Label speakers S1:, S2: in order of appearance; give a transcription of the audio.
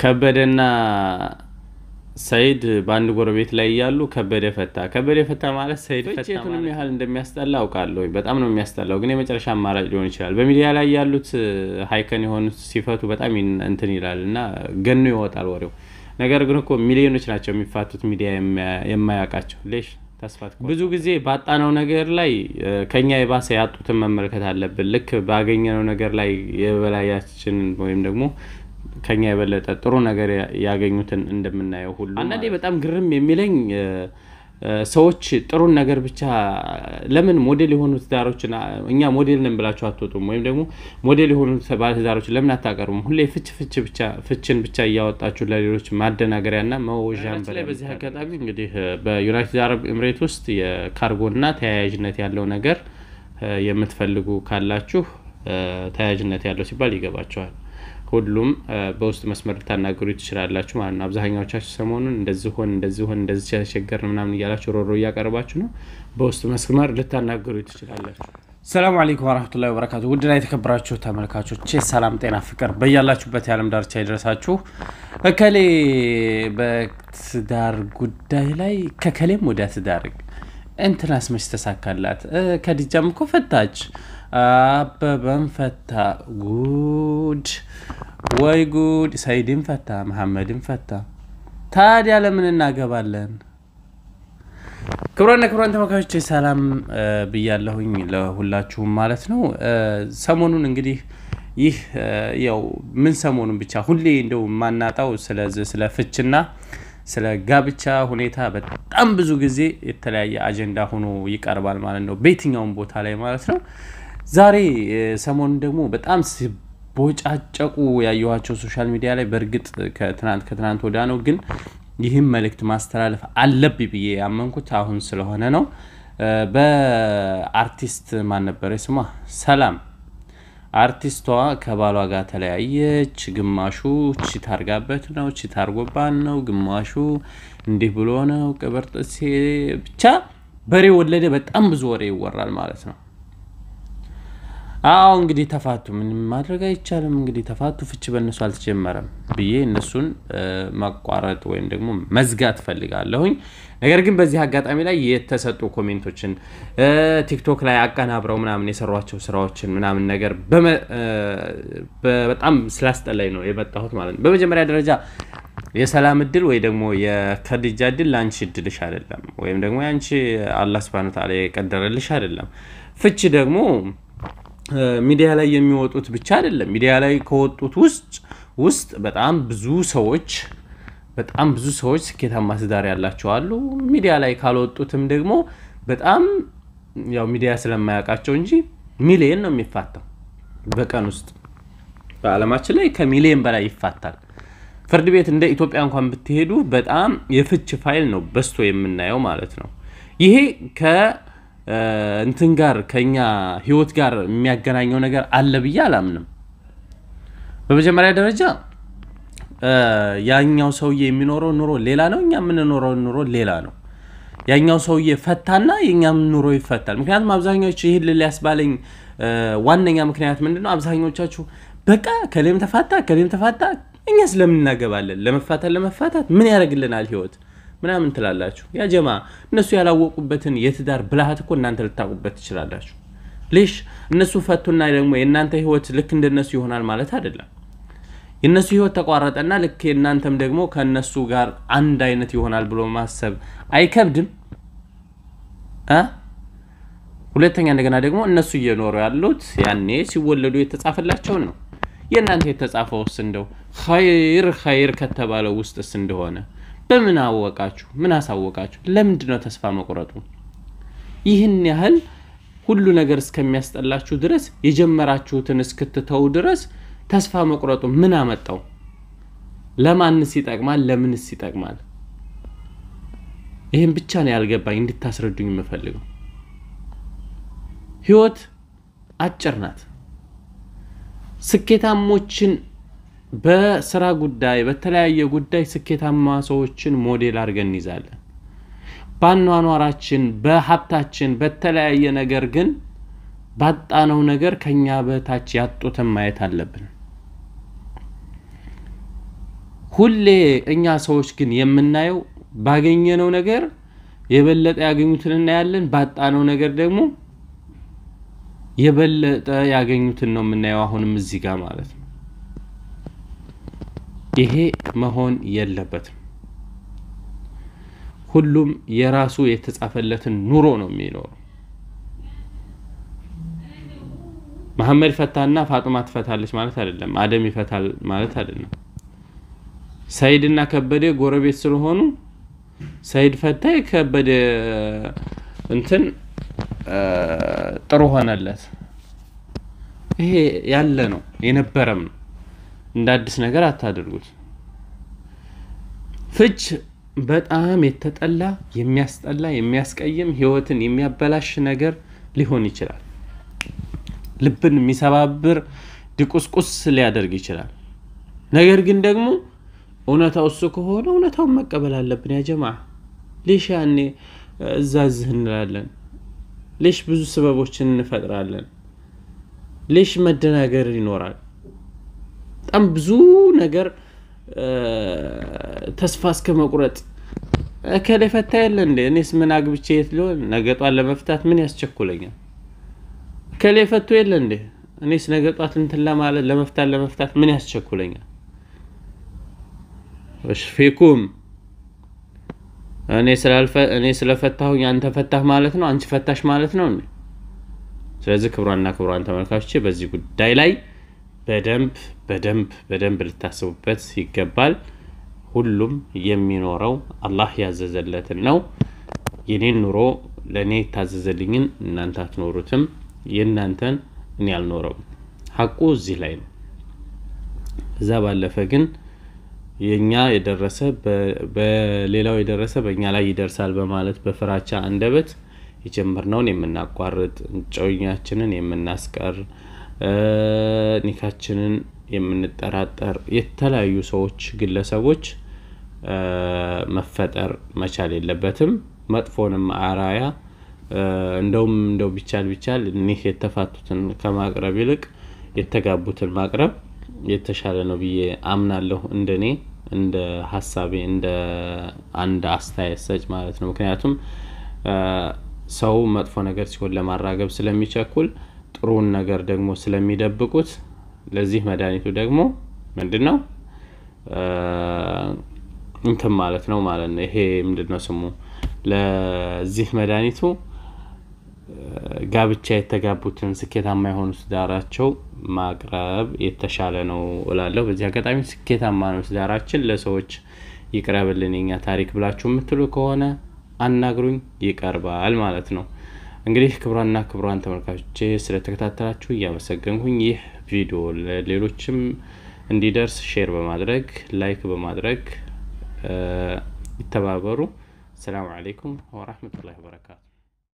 S1: ከበደና ሰይድ በአንድ ጎረቤት ላይ እያሉ ከበደ ፈታ። ከበደ ፈታ ማለት ሰይድ ፈታ የቱንም ያህል እንደሚያስጠላ አውቃለሁ። በጣም ነው የሚያስጠላው፣ ግን የመጨረሻ አማራጭ ሊሆን ይችላል። በሚዲያ ላይ ያሉት ሀይከን የሆኑት ሲፈቱ በጣም እንትን ይላል እና ገኖ ይወጣል ወሬው። ነገር ግን እኮ ሚሊዮኖች ናቸው የሚፋቱት ሚዲያ የማያውቃቸው ሌሽ ተስፋት ብዙ ጊዜ ባጣነው ነገር ላይ ከኛ የባሰ ያጡትን መመልከት አለብን። ልክ ባገኘነው ነገር ላይ የበላያችንን ወይም ደግሞ ከኛ የበለጠ ጥሩ ነገር ያገኙትን እንደምናየው ሁሉ አንዳንዴ በጣም ግርም የሚለኝ ሰዎች ጥሩን ነገር ብቻ ለምን ሞዴል የሆኑ ትዳሮችን እኛ ሞዴል ነን ብላችሁ አትወጡም? ወይም ደግሞ ሞዴል የሆኑ ባለትዳሮችን ለምን አታቀርቡም? ሁሌ ፍች ፍች ብቻ ፍችን ብቻ እያወጣችሁ ለሌሎች ማደናገሪያና መወዣን ላይ በዚህ አጋጣሚ እንግዲህ በዩናይትድ አረብ ኤምሬት ውስጥ የካርጎና ተያያዥነት ያለው ነገር የምትፈልጉ ካላችሁ ተያያዥነት ያለው ሲባል ይገባቸዋል። ሁሉም በውስጥ መስመር ልታናገሩ ትችላላችሁ ማለት ነው። አብዛኛዎቻችሁ ሰሞኑን እንደዚህ ሆን እንደዚህ ሆን እንደዚህ ተቸገርን ምናምን እያላችሁ ሮሮ እያቀረባችሁ ነው። በውስጥ መስመር ልታናገሩ ትችላላችሁ።
S2: ሰላም አለይኩም ወረህመቱላሂ ወበረካቱ። ውድና የተከበራችሁ ተመልካቾቼ ሰላም፣ ጤና፣ ፍቅር በያላችሁበት የዓለም ዳርቻ ይድረሳችሁ። እከሌ በትዳር ጉዳይ ላይ ከከሌም ወደ ትዳር እንትናስ መች ተሳካላት፣ ከዲጃም እኮ ፈታች አበበን ፈታ። ጉድ ወይ ጉድ! ሰይድን ፈታ፣ መሐመድን ፈታ። ታዲያ ለምን እናገባለን? ክቡራና ክቡራን ተመልካቾች ሰላም ብያለሁኝ ለሁላችሁም ማለት ነው። ሰሞኑን እንግዲህ ይህ ያው ምን ሰሞኑን ብቻ ሁሌ እንደው የማናጣው ስለዚህ ስለ ፍችና ስለ ጋብቻ ሁኔታ በጣም ብዙ ጊዜ የተለያየ አጀንዳ ሆኖ ይቀርባል ማለት ነው፣ በየትኛውም ቦታ ላይ ማለት ነው። ዛሬ ሰሞኑን ደግሞ በጣም ሲቦጫጨቁ ያየኋቸው ሶሻል ሚዲያ ላይ በእርግጥ ከትናንት ከትናንት ወዳ ነው፣ ግን ይህም መልእክት ማስተላለፍ አለብኝ ብዬ ያመንኩት አሁን ስለሆነ ነው። በአርቲስት ማን ነበረ ስሟ? ሰላም አርቲስቷ ከባሏ ጋር ተለያየች። ግማሹ ቺት አርጋበት ነው፣ ቺት አርጎባን ነው፣ ግማሹ እንዲህ ብሎ ነው። ቅብርጥሴ ብቻ በሬ ወለደ። በጣም ብዙ ወሬ ይወራል ማለት ነው። አዎ እንግዲህ ተፋቱ፣ ምንም ማድረግ አይቻልም። እንግዲህ ተፋቱ፣ ፍች በእነሱ አልተጀመረም ብዬ እነሱን ማቋረጥ ወይም ደግሞ መዝጋት ፈልጋለሁኝ። ነገር ግን በዚህ አጋጣሚ ላይ የተሰጡ ኮሜንቶችን ቲክቶክ ላይ አቀናብረው ምናምን የሰሯቸው ስራዎችን ምናምን ነገር በጣም ስላስጠላኝ ነው የመጣሁት ማለት ነው። በመጀመሪያ ደረጃ የሰላም እድል ወይ ደግሞ የከድጃ እድል ለአንቺ እድልሽ አይደለም፣ ወይም ደግሞ የአንቺ አላህ ሱብሃነሁ ወተዓላ የቀደረልሽ አይደለም። ፍች ደግሞ ሚዲያ ላይ የሚወጡት ብቻ አይደለም። ሚዲያ ላይ ከወጡት ውስጥ ውስጥ በጣም ብዙ ሰዎች በጣም ብዙ ሰዎች ስኬታማ ትዳር ያላቸው አሉ። ሚዲያ ላይ ካልወጡትም ደግሞ በጣም ያው ሚዲያ ስለማያውቃቸው እንጂ ሚሊየን ነው የሚፋታው በቀን ውስጥ በዓለማችን ላይ ከሚሊየን በላይ ይፋታል። ፍርድ ቤት እንደ ኢትዮጵያ እንኳን ብትሄዱ በጣም የፍች ፋይል ነው በዝቶ የምናየው ማለት ነው። ይሄ ከ እንትን ጋር ከኛ ህይወት ጋር የሚያገናኘው ነገር አለ ብዬ አላምንም። በመጀመሪያ ደረጃ ያኛው ሰውዬ የሚኖረው ኑሮ ሌላ ነው፣ እኛ የምንኖረው ኑሮ ሌላ ነው። ያኛው ሰውዬ ፈታና የእኛም ኑሮ ይፈታል። ምክንያቱም አብዛኛዎቹ ይህን ሊያስባለኝ ዋነኛ ምክንያት ምንድን ነው? አብዛኞቻችሁ በቃ ከሌም ተፋታ ከሌም ተፋታ፣ እኛ ስለምን እናገባለን? ለመፋታት ለመፋታት ምን ያደርግልናል ህይወት ምናምን ትላላችሁ። ያ ጀማ እነሱ ያላወቁበትን የትዳር ብልሃት እኮ እናንተ ልታውቁበት ትችላላችሁ። ሌሽ እነሱ ፈቱና ደግሞ የእናንተ ህይወት ልክ እንደነሱ ይሆናል ማለት አይደለም። የእነሱ ህይወት ተቋረጠና ልክ የእናንተም ደግሞ ከእነሱ ጋር አንድ አይነት ይሆናል ብሎ ማሰብ አይከብድም። ሁለተኛ እንደገና ደግሞ እነሱ እየኖሩ ያሉት ያኔ ሲወለዱ የተጻፈላቸውን ነው። የእናንተ የተጻፈውስ እንደው ኸይር ኸይር ከተባለው ውስጥስ እንደሆነ በምን አወቃችሁ? ምን አሳወቃችሁ? ለምንድን ነው ተስፋ መቁረጡ? ይህን ያህል ሁሉ ነገር እስከሚያስጠላችሁ ድረስ የጀመራችሁትን እስክትተው ድረስ ተስፋ መቁረጡ ምን አመጣው? ለማንስ ይጠቅማል? ለምንስ ይጠቅማል? ይህን ብቻ ነው ያልገባኝ፣ እንድታስረዱኝ የምፈልገው። ህይወት አጭር ናት። ስኬታሞችን በስራ ጉዳይ በተለያየ ጉዳይ ስኬታማ ሰዎችን ሞዴል አድርገን እንይዛለን። በአኗኗራችን፣ በሀብታችን፣ በተለያየ ነገር ግን ባጣነው ነገር ከኛ በታች ያጡትን ማየት አለብን። ሁሌ እኛ ሰዎች ግን የምናየው ባገኘነው ነገር የበለጠ ያገኙትን እናያለን፣ ባጣነው ነገር ደግሞ የበለጠ ያገኙትን ነው የምናየው። አሁንም እዚህ ጋር ማለት ነው። ይሄ መሆን የለበትም። ሁሉም የራሱ የተጻፈለትን ኑሮ ነው የሚኖረው። መሐመድ ፈታና ፋጡማ ትፈታለች ማለት አይደለም። አደም ይፈታል ማለት አይደለም። ሰይድና ከበደ ጎረቤት ስለሆኑ ሰይድ ፈታ ከበደ እንትን ጥሩ ሆነለት። ይሄ ያለ ነው የነበረም ነው። እንደ አዲስ ነገር አታድርጉት። ፍች በጣም የተጠላ የሚያስጠላ፣ የሚያስቀይም ህይወትን የሚያበላሽ ነገር ሊሆን ይችላል። ልብን የሚሰባብር ድቁስቁስ ሊያደርግ ይችላል። ነገር ግን ደግሞ እውነታው እሱ ከሆነ እውነታውን መቀበል አለብን። ያ ጀማ ሌሽ ያኔ እዛ ዝህ እንላለን። ሌሽ ብዙ ስበቦችን እንፈጥራለን። ሌሽ መደናገር ይኖራል። በጣም ብዙ ነገር ተስፋ እስከ መቁረጥ እከሌ ፈታ የለ እንዴ? እኔስ ምን አግብቼ የት ሊሆን ነገጧን ለመፍታት ምን ያስቸኩለኛል? እከሌ ፈቶ የለ እንዴ? እኔስ ነገጧት እንትን ለማለት ለመፍታት ለመፍታት ምን ያስቸኩለኛል? ፊኩም እኔ ስለፈታሁኝ አንተ ፈታህ ማለት ነው፣ አንቺ ፈታሽ ማለት ነው። ስለዚህ ክብሯንና ክብሯን ተመልካቾቼ በዚህ ጉዳይ ላይ በደንብ በደንብ በደንብ ልታስቡበት ይገባል። ሁሉም የሚኖረው አላህ ያዘዘለትን ነው። የኔን ኑሮ ለእኔ የታዘዘልኝን እናንተ አትኖሩትም፣ የእናንተን እኔ አልኖረውም። ሀቁ እዚህ ላይ ነው። እዛ ባለፈ ግን የኛ የደረሰ በሌላው የደረሰ በእኛ ላይ ይደርሳል በማለት በፍራቻ አንደበት የጀመርነውን የምናቋርጥ እጮኛችንን የምናስቀር ኒካችንን የምንጠራጠር የተለያዩ ሰዎች፣ ግለሰቦች መፈጠር መቻል የለበትም። መጥፎንም አራያ እንደውም እንደው ቢቻል ቢቻል እኒህ የተፋቱትን ከማቅረብ ይልቅ የተጋቡትን ማቅረብ የተሻለ ነው ብዬ አምናለሁ። እንደኔ እንደ ሀሳቤ እንደ አንድ አስተያየት ሰጭ ማለት ነው። ምክንያቱም ሰው መጥፎ ነገር ሲሆን ለማራገብ ስለሚቸኩል ጥሩውን ነገር ደግሞ ስለሚደብቁት ለዚህ መድኃኒቱ ደግሞ ምንድን ነው እንትን ማለት ነው ማለት ነው። ይሄ ምንድን ነው ስሙ? ለዚህ መድኃኒቱ ጋብቻ የተጋቡትን ስኬታማ የሆኑ ትዳራቸው ማቅረብ የተሻለ ነው እላለሁ። በዚህ አጋጣሚ ስኬታማ ነው ትዳራችን ለሰዎች ይቅረብልን የኛ ታሪክ ብላችሁ የምትሉ ከሆነ አናግሩኝ፣ ይቀርባል ማለት ነው። እንግዲህ ክቡራንና ክቡራን ተመልካቾቼ ስለተከታተላችሁ እያመሰገንኩኝ ይህ ቪዲዮ ለሌሎችም እንዲደርስ ሼር በማድረግ ላይክ በማድረግ ይተባበሩ። ሰላሙ አሌይኩም ወራህመቱላሂ ወበረካቱ።